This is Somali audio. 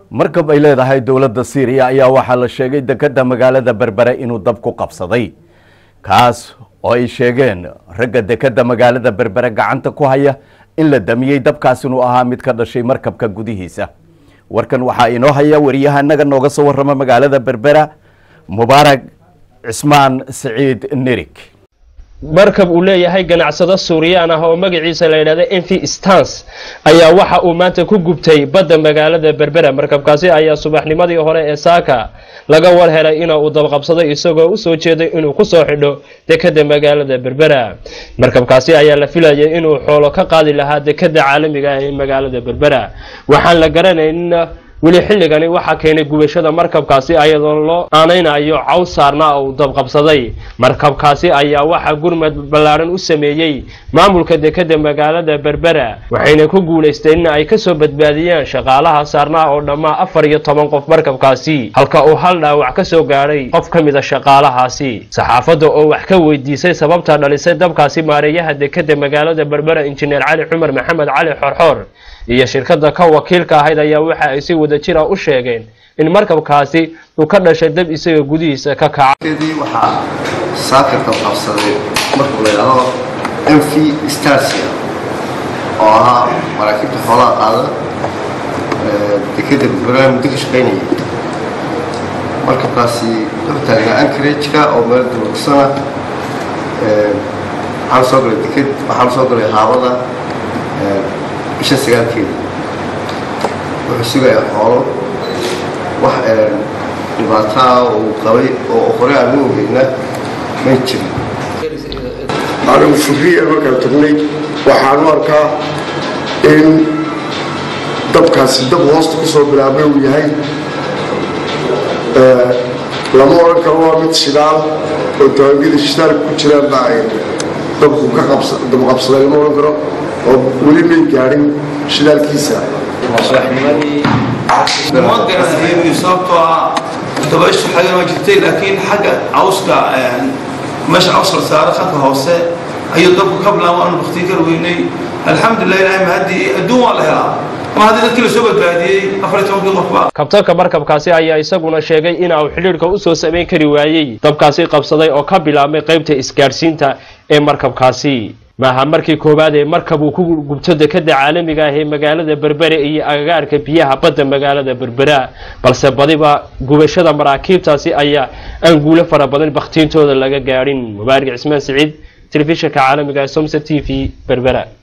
markab ay leedahay dowladda syriya ayaa waxaa la sheegay dekedda magaalada berbere inuu dab ku qabsaday kaas oo ay sheegeen ragga dekedda magaalada berbere gacanta ku haya in la damiyey dabkaas inuu ahaa mid ka dhashay markabka gudihiisa warkan waxaa inoo haya wariyahanaga nooga soo warrama magaalada berbera mubaarag cismaan siciid nerig markab uu leeyahay ganacsado suuriyaan ah oo magaciisa la yidhahda envi stans ayaa waxa uu maanta ku gubtay badda magaalada berbera markabkaasi ayaa subaxnimadii hore ee saaka laga war helay ina uu dabqabsaday isagoo usoo jeeday inuu kusoo xidho dekeda magaalada berbera markabkaasi ayaa la filayay inuu xoolo ka qaadi lahaa dekeda caalamiga ah ee magaalada berbera waxaan la garanayn weli xilligani waxaa keenay gubashada markabkaasi ayadoo loo aanaynayo caws saarnaa oo uu dabqabsaday markabkaasi ayaa waxaa gurmad ballaadhan u sameeyey maamulka dekeda magaalada berbera waxayna ku guulaysteen in ay kasoo badbaadiyaan shaqaalaha saarnaa oo dhammaa afar iyo toban qof markabkaasi halka uu hal dhaawac kasoo gaadhay qof ka mida shaqaalahaasi saxaafadda oo wax ka weydiisay sababta dhalisay dabkaasi maareeyaha dekeda magaalada berbera injineer cali cumar maxamed cali xorxoor iyo shirkadda ka wakiilka ahayd ayaa waxa ay si wada jira u sheegeen in markabkaasi uu ka dhashay dab isaga gudihiisa ka kaca waxaa saakirka qabsaday markuu la yidhaahdo mv starsia oo ahaa maraakiibta xoolaha qaada dekeda berbera muddo ka shaqaynayay markabkaasi wuxuu taagnaa ankarageka oo meel durugsana waxaan soo galay deked waxaan soo galay haabada bisha sagaalkeeda wuxuu sugayaa xoolo wax dhibaataa uu qabay oo hore aan u ogeyna may jirin anigu fikriya markaan tagnay waxaan u arkaa in dabkaasi dab hoosta ku soo bilaabay uu yahay lama odhan karo waa mid shidaal oo tawaagida shidaalka ku jiraan baa ay dabku ka dabqabsaday lama odhan karo oo weli may gaadhin shidaalkiisa ma garanayo sababtoo ah dabayshu xagan waa jirtay laakiin xagga cawska meesha cawska la saaro halka hoose ayuu dabku ka bilaabo aanu baktiin kar weynay alxamdulilah ilahay mahadii adduun waa la helaa ma haddii dadkii lasoo badbaadiyey afar iyo tobankii qofba kabtanka markabkaasi ayaa isaguna sheegay in uu xidhiidhka usoo samayn kari waayey dabkaasi qabsaday oo ka bilaabmay qaybta isgaadhsiinta ee markabkaasi maaha markii koowaad ee markab uu ku gubto dekeda caalamiga ah ee magaalada berbere iyo agagaarka biyaha badda magaalada berbera balse badiba gubashada maraakiibtaasi ayaa aan guulo fara badan bakhtiintooda laga gaadhin mubaarig cismaan siciid telefishinka caalamiga ee somsa t v berbera